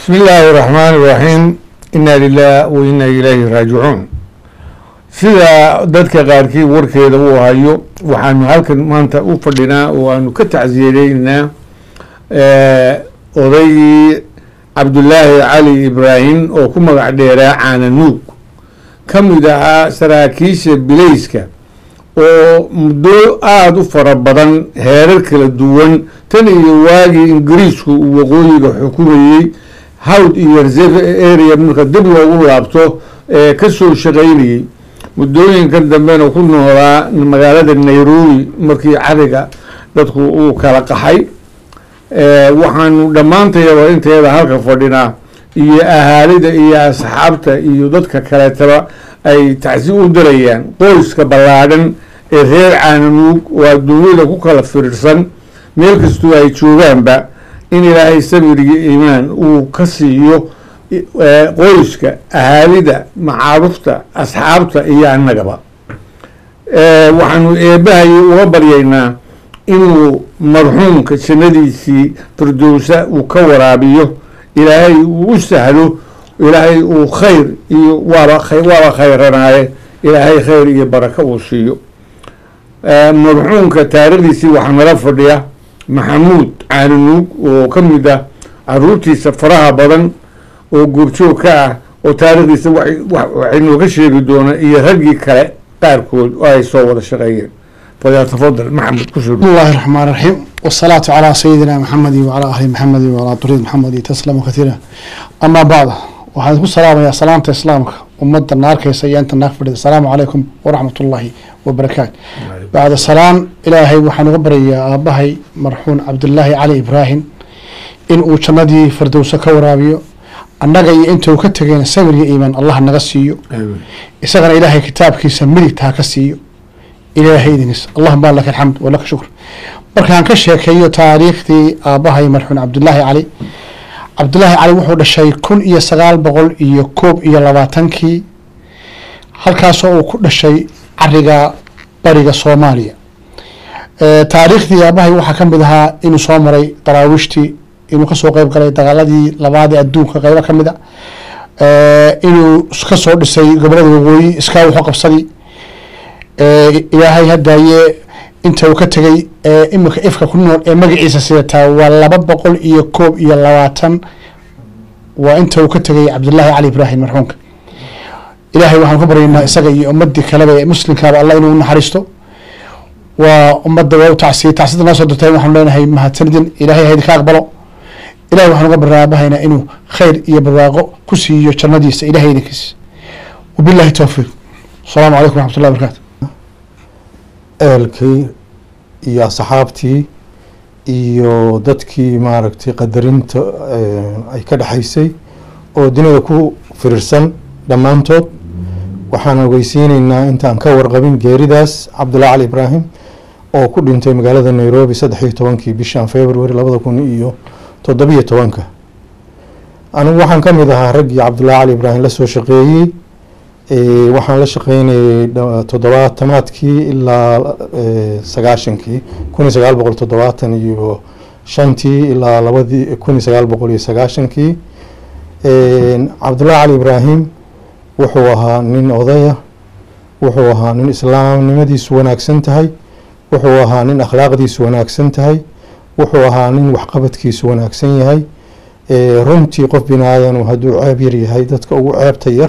bismi illaahi raxmaan iraxiim inaa lilah wa inaa ilaahi raajicuun sida dadka qaarkii warkeeda uu hayo waxaanu halkan maanta u fadhinaa oo aanu ka tacsiyadeynaynaa odaygii cabdulaahi cali ibraahim oo ku magac dheeraa caananuug ka mid ahaa saraakiisha bilayska oo muddo aada u fara badan heerar kala duwan tan iyo waagii ingiriisku uu waqooyiga xukumayey hawd iyo reserve area marka dib loogu laabto ee kasoo shaqaynayey muddooyinkan dambena ku noolaa magaalada nairobi markii cariga dadku uu kala qaxay waxaanu dhammaantayaba inteeda halka fadhinaa iyo ahaalida iyo asxaabta iyo dadka kaleetaba ay tacsi u dirayaan qoyska ballaadhan ee reer caananuug oo adduunyada ku kala firirsan meel kastoo ay joogaanba in ilaahay sabiriyo iimaan uu ka siiyo qoyska ahaalida macaarufta asxaabta iyo annagaba waxaanu eebbahayy uga baryaynaa inuu marxuumka jannadiisii firdowsa uu ka waraabiyo ilaahay uu u sahlo ilaahay uu khayr iyo waaba waaba khayranaaye ilaahay khayr iyo barako uu siiyo marxuumka taarikhdiisii waxaa nala fadhiya maxamuud caananuug oo ka mid ah caruurtiisa faraha badan oo goobjoog ka ah oo taarikhdiisa waxay nooga sheegi doonaa iyo raggii kale qaarkood oo ay soo wada shaqeeyeen falyatafadal maxamed kusoo بسم الله الرحمن الرحيم والصلاة على سيدنا محمد وعلى أهل محمد وعلى طريق محمد تسلم كثيرا أما بعد waxaan ku salaamayaa salaamta islaamka ummadda naarkaysa iyo inta naag fadhida asalaamu calaykum waraxmat ullaahi wabarakaatu bacda salaan ilaahay waxaan uga baryayaa aabbahay marxuun cabdulaahi cali ibraahim in uu jannadii firdowsa ka waraabiyo annaga iyo intuu ka tegayna sabir iyo iimaan allah naga siiyo isagana ilaahay kitaabkiisa midigta ha ka siiyo ilaahay idiniis allahuma laka alxamd walaka shukr markaan ka sheekeeyo taariikhdii aabbahay marxuun cabdulaahi cali cabdulaahi cali wuxuu dhashay kun iyo sagaal boqol iyo koob iyo labaatankii halkaasoo uu ku dhashay cariga bariga soomaaliya taariikhdii aabahay waxaa ka mid ahaa inuu soo maray daraawiishtii inuu kasoo qeyb galay dagaaladii labaadee adduunka qeybo ka mid a inuu kasoo dhisay gobolada waqooyi iskaa wuxuu qabsadii ilaahay hadaaye inta uu ka tegay ee imika ifka ku nool ee magaciisa sidataa waa laba boqol iyo koob iyo labaatan waa inta uu ka tegay cabdulaahi cali ibraahim marxuumka ilaahay waxaan ku baryaynaa isaga iyo ummadii kaleba ee muslimkaaba allah inuu naxariisto waa ummadda waa u tacsiyey tacsida noo soo dirtay waxaanu leenahay mahadsanidin ilaahay haydinka aqbalo ilahay waxaan uga baryaa aabahayna inuu khayr iyo barwaaqo ku siiyo jannadiisa ilahay idinkiisa wabillahi towfiiq asalaamu calaykum waraxmat ullahi barakaatu ehelkii iyo asxaabtii iyo dadkii maaragtay qadarinta ay ka dhexaysay oo dunida ku firirsan dhammaantood waxaan ogeysiineynaa intaan ka warqabin geeridaas cabdullahi cali ibraahim oo ku dhintay magaalada nairobi saddex iyo tobankii bishan february labada kun iyo toddobiyo tobanka anigu waxaan ka mid ahaa raggii cabdullahi cali ibraahim la soo shaqeeyey waxaan la shaqeynayay toddobaatamaadkii ilaa sagaashankii kun iyo sagaal boqol toddobaatan iyo shantii ilaa labadii kun iyo sagaal boqol iyo sagaashankii cabdullahi cali ibraahim wuxuu ahaa nin odaya wuxuu ahaa nin islaamnimadiisu wanaagsan tahay wuxuu ahaa nin akhlaaqdiisu wanaagsan tahay wuxuu ahaa nin waxqabadkiisu wanaagsan yahay runtii qof bini aadanu hadduu ceeb yar yahay dadka ugu ceebta yar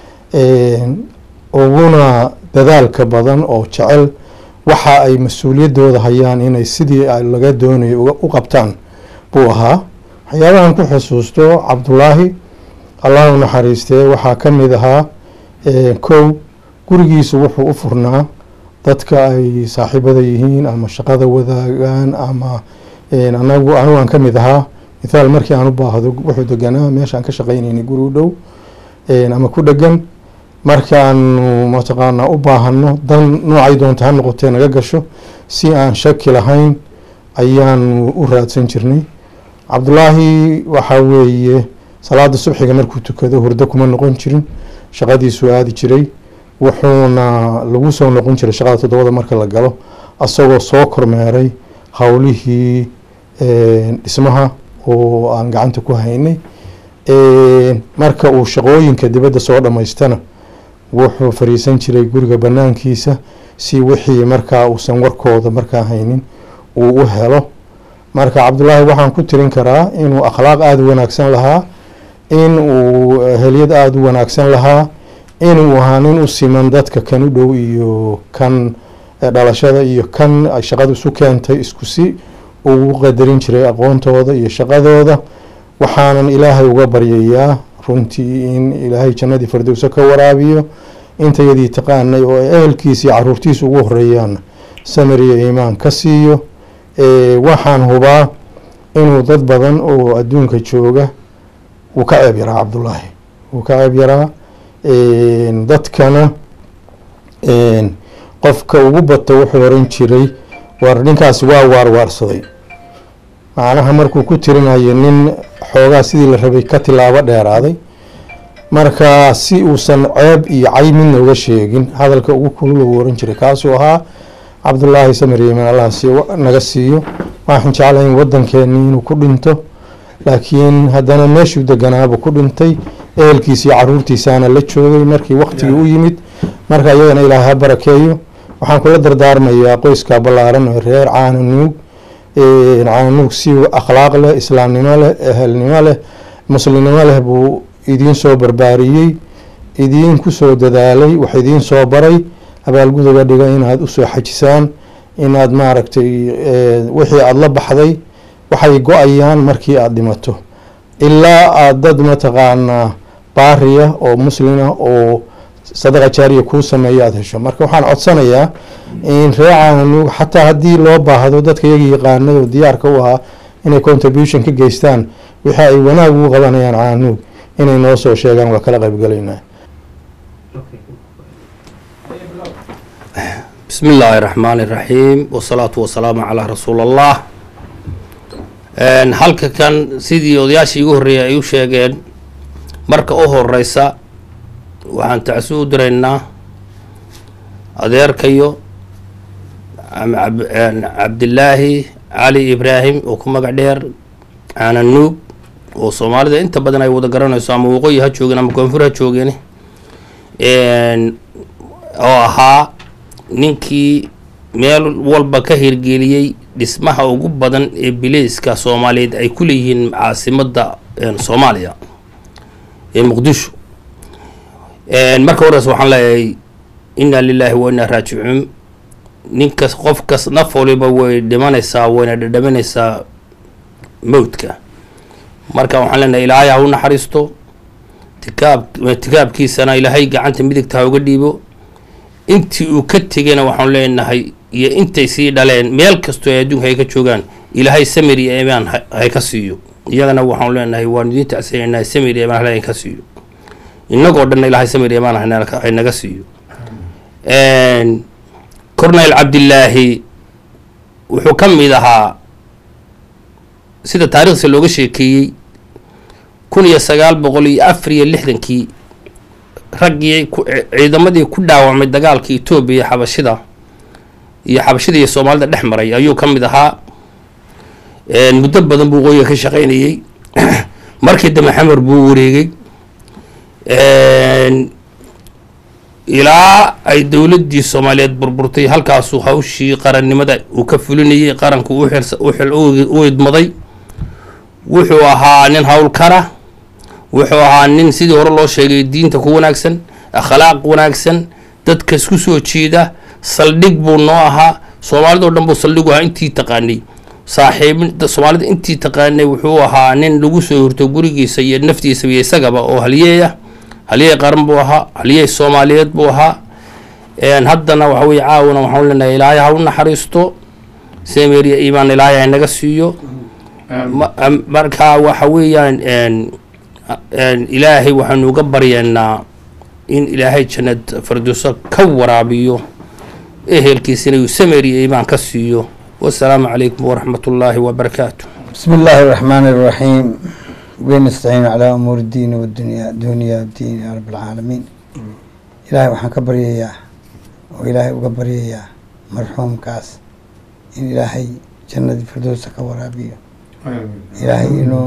uguna dadaalka badan oo jecel waxa ay mas-uuliyaddooda hayaan inay sidii laga doonayo u qabtaan buu ahaa waxyaabahan ku xusuusto cabdulaahi allah u naxariistee waxaa ka mid ahaa kow gurigiisu wuxuu u furnaa dadka ay saaxiibada yihiin ama shaqada wadaagaan ama anagu anigu aan ka mid ahaa mithaal markii aan u baahdo wuxuu deganaa meeshaan ka shaqaynaynay guri u dhow ama ku dhegan markaanu mataqaanaa u baahano dan noocay doonta ha noqotee naga gasho si aan shaki lahayn ayaanu u raadsan jirnay cabdulaahi waxaa weeye salaada subxiga markuu tukado hurdo kuma noqon jirin shaqadiisuu aadi jiray wuxuuna lagu soo noqon jiray shaqada toddobada marka la galo asagoo soo kormeeray howlihii dhismaha oo aan gacanta ku haynay marka uu shaqooyinka dibadda soo dhammaystana wuxuu fariisan jiray guriga banaankiisa si wixii markaa uusan warkooda markaa haynin uu u helo marka cabdullaahi waxaan ku tirin karaa inuu akhlaaq aada u wanaagsan lahaa in uu helyad aada u wanaagsan lahaa inuu ahaa nin u siman dadka kan u dhow iyo kan dhalashada iyo kan ay shaqada isu keentay isku si ugu qadarin jiray aqoontooda iyo shaqadooda waxaanan ilaahay uga baryayaa runtii in ilaahay jannadii fardowso ka waraabiyo intayadii taqaanay oo ay ehelkiisa iyo caruurtiisa ugu horeeyaan samir iyo iimaan ka siiyo waxaan hubaa inuu dad badan oo adduunka jooga wuu ka ceeb yaraa cabdullaahi wuu ka ceeb yaraa dadkana qofka ugu bato wuxuu oran jiray war ninkaasi waa waarwaarsaday macnaha markuu ku tirinayo nin xoogaa sidii la rabay ka tilaabo dheeraaday marka si uusan ceeb iyo cay midna uga sheegin hadalka ugu kulul uu oran jiray kaasuu ahaa cabdullaahi samir yeman allah si naga siiyo waxaan jeclahay in wadankeeni inuu ku dhinto laakiin haddana meeshuu deganaaba ku dhintay ehelkiisa iyo caruurtiisaana la joogay markii waktigii u yimid marka iyagana ilaahay ha barakeeyo waxaan kula dardaarmayaa qoyska ballaaran oo reer caananuug caananuug si akhlaaq leh islaamnimo leh ehelnimo leh muslimnimo leh buu idiin soo barbaariyey idiin kusoo dadaalay wax idiin soo baray abaalguduga dhiga inaad usoo xajisaan inaad maaragtay wixii aada la baxday waxay go-ayaan markii aada dhimato ilaa aada dad mataqaanaa baariya oo muslima oo sadaqa jaariya kuu sameeya aada hesho marka waxaan codsanayaa in ree caananuug xataa haddii loo baahdo dadka iyaga yaqaanay oo diyaarka u ahaa inay contribution ka geystaan wixii ay wanaag ugu qabanayaan caananuug inay noo soo sheegaan waa kala qaybgalaynaa bismi illaahi raxmaan iraxiim wasalaatu wasalaamu calaa rasuul allah halka kan sidii odayaashii igu horreeyay ay u sheegeen marka u horeysa waxaan tacsi u diraynaa adeerkayo cabdilaahi cali ibraahim oo ku magac dheer caananuug oo soomaalida inta badan ay wada garanayso ama waqooyi ha joogeen ama koonfur ha joogeen oo ahaa ninkii meel walba ka hirgeliyey dhismaha ugu badan ee bileyska soomaaliyeed ay ku leeyihiin caasimadda soomaaliya ee muqdisho marka horeyse waxaan leeyahay inna lilaahi wa innaa raajicuun ninkas qofkas naf waliba way dhimanaysaa wayna dhadhaminaysaa mowdka marka waxaan leenahay ilaahay ha u naxariisto tikaab tikaabkiisana ilaahay gacanta midigta ha uga dhiibo intii uu ka tegayna waxaanu leenahay iyo intay sii dhaleen meel kastoo ay adduunka ay ka joogaan ilaahay samir iyo imaan hay ka siiyo iyagana waxaanu leenahay waanu idiin tacsiinaynaa samir iyo imaan halayn ka siiyo innagoo dhanna ilaahay samir iyo imaan hay naga siiyo cornel cabdilaahi wuxuu ka mid ahaa sida taariikhdiisa looga sheekeeyey kun iyo sagaal boqol iyo afar iyo lixdankii raggii ciidamadii ku dhaawacmay dagaalka etoobiya xabashida iyo xabashida iyo soomaalida dhex maray ayuu ka mid ahaa muddo badan buu qoyiga ka shaqaynayey markii dambe xamar buu wareegay ilaa ay dowladdii soomaaliyeed burburtay halkaasuu hawshii qarannimada uu ka fulinayay qaranku u idmaday wuxuu ahaa nin howlkara wuxuu ahaa nin sidii hore loo sheegay diinta ku wanaagsan akhlaaq wanaagsan dadka isku soo jeeda saldhig buu noo ahaa soomaalida o dhan buu saldhigu ahaa intii taqaanay saaxiib soomaalida intii taqaanay wuxuu ahaa nin lagu soo horto gurigiisa iyo naftiisa iyo isagaba oo halyeeya halyey qaran buu ahaa halyey soomaaliyeed buu ahaa haddana waxa weye caawana waxaan leenahay ilaahay ha u naxariisto semeria imaan ilaahay ha naga siiyo marka waxa weeyaan ilaahay waxaanu uga baryaynaa in ilaahay jannad farduuso ka waraabiyo ehelkiisina uu sameriya imaan ka siiyo wasalaamu calaykum waraxmat ullaahi wabarakaatu بسم الله الرحمن الرحيم ونستعين على أمور الدين والدنيا دنيا الدين يا رب العالمين إلهي وحن كبريا وإلهي وكبريا مرحوم كاس إن إلهي جنة الفردوس كورابيو إلهي إنه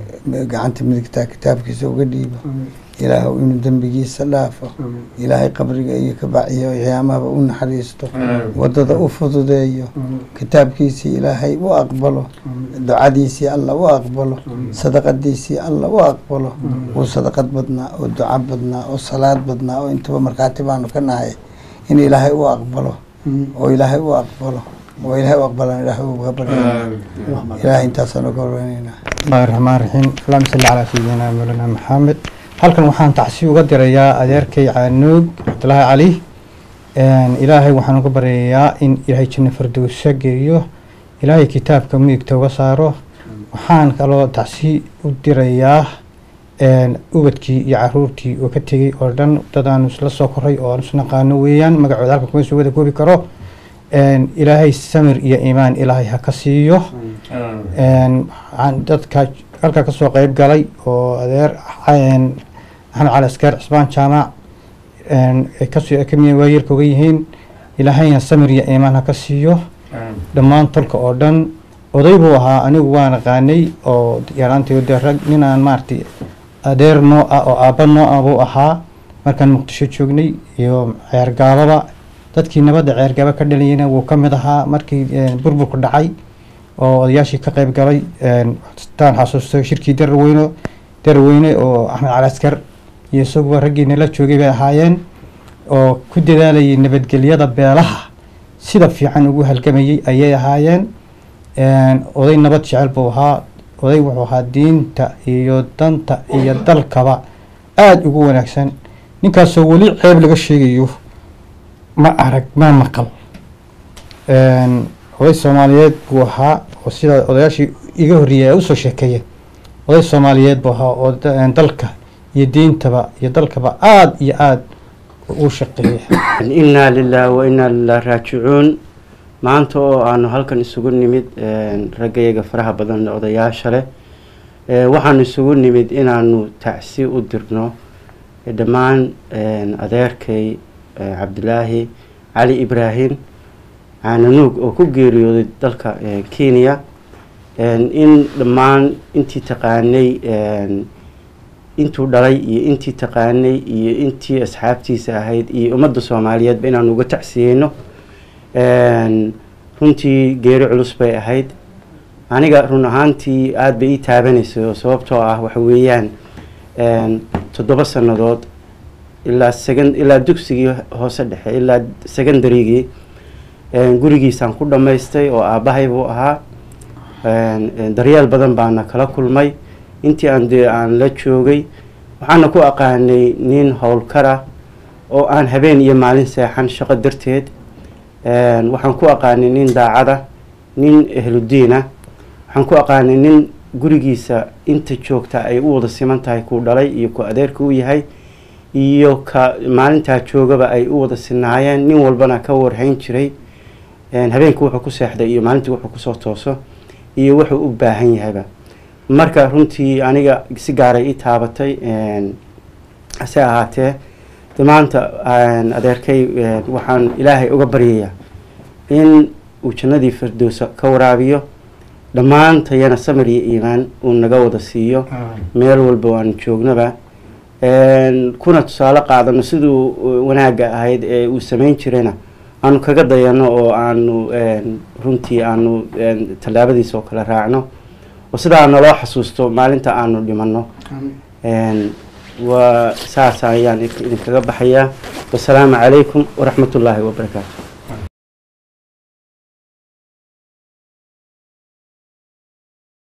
gacanta midigtaa kitaabkiisa uga dhiibo ilaahu inuu dembigiisa dhaafo ilaahay qabriga iyo kabaciyo qiyaamahaba u naxariisto wadada u fududeeyo kitaabkiisii ilaahay u aqbalo ducadiisii alla u aqbalo sadaqadiisii alla u aqbalo uu sadaqad badnaa oo duco badnaa oo salaad badnaa oo intaba markhaati baanu ka nahay in ilaahay u aqbalo oo ilaahay u aqbalo oo ilaahay u aqbalaan ilaahay uga barya ilaahay intaasaan uga warweynaynaa bismillahi raxmaan raxiim allahuma salli calaa sayidina mawlana maxamed halkan waxaan tacsi uga dirayaa adeerkay caanuug cabdulaahi cali ilaahay waxaan uga baryayaa in ilaahay janno fardowsa geeyo ilaahay kitaabka midigta uga saaro waxaan kaloo tacsi u dirayaa ubadkii iyo caruurtii oo ka tegey oo dhan dad aanu isla soo koray oo aan isnaqaano weeyaan magacooda halkan kuma soo wada koobi karo ilaahay samir iyo iimaan ilaahay ha ka siiyo waxaan dadka halkaa kasoo qeyb galay oo adeer maxamed cali askaar cisbaan jaamac kasoo kamiya waayarka uga yihiin ilaahayna samir iyo iimaan ha ka siiyo dhammaan tolka oo dhan oday buu ahaa anigu waan aqaanay oo yaraantay de rag nin aan maaragtay adeer noo ah oo aabba noo ah buu ahaa markaan muqdisho joognay iyo ceergaababa dadkii nabadda ceergaaba ka dhalayana wuu ka mid ahaa markii burburku dhacay oo odayaashii ka qeyb galay taan xasuusto shirkii daraweyne daraweyne oo axmed cali askar iyo isaguba raggii nala joogay bay ahaayeen oo ku dadaalayay nabadgelyada beelaha sida fiican ugu halgamayay ayay ahaayeen oday nabad jecel buu ahaa oday wuxuu ahaa diinta iyo danta iyo dalkaba aada ugu wanaagsan ninkaasoo weli ceeb laga sheegayo ma arag ma maqal oday soomaaliyeed buu ahaa oo sida odayaashii iga horreeyay ay usoo sheekeeyeen oday soomaaliyeed buu ahaa oo dalka iyo diintaba iyo dalkaba aada iyo aada u shaqeeya innaa lilah wa innaa lilah raajicuun maanta oo aanu halkan isugu nimid raggayaga faraha badan odayaasha leh waxaanu isugu nimid inaanu tacsi u dirno dhammaan adeerkay cabdilaahi cali ibraahim caananuug oo ku geeriyooday dalka kenya in dhammaan intii taqaanay intuu dhalay iyo intii taqaanay iyo intii asxaabtiisa ahayd iyo ummadda soomaaliyeedba inaanu uga tacsiyeyno runtii geeri culus bay ahayd aniga run ahaantii aada bay ii taabanaysay oo sababtoo ah waxa weeyaan toddoba sannadood ilaa segan ilaa dugsigii hoose dhexe ilaa secondarygii gurigiisaan ku dhammaystay oo aabbahay buu ahaa daryeel badan baana kala kulmay intii aan dee aan la joogay waxaana ku aqaanay nin howlkara oo aan habeen iyo maalin seexan shaqo darteed waxaan ku aqaanay nin daacada nin ehludiina waxaan ku aqaanay nin gurigiisa inta joogta ay u wada siman tahay kuu dhalay iyo ku adeerka u yahay iyo ka maalintaa joogaba ay u wada sinaayeen nin walbana ka warhayn jiray habeenkii wuxuu ku seexday iyo maalintii wuxuu kusoo tooso iyo wuxuu u baahan yahayba marka runtii aniga si gaaray ii taabatay hase ahaatee de maanta adeerkay waxaan ilaahay uga baryayaa in uu jannadii firdowsa ka waraabiyo dhammaantayana samir iyo iimaan uu naga wada siiyo meel walba aan joognaba kuna tusaale qaadano siduu wanaagga ahayd ee uu samayn jirayna aanu kaga dayano oo aanu runtii aanu tallaabadiisa oo kale raacno oo sidaa naloo xasuusto maalinta aanu dhimanno waa saas ayaan idinkaga baxayaa wasalaamu calaykum waraxmat ullaahi wabarakaatu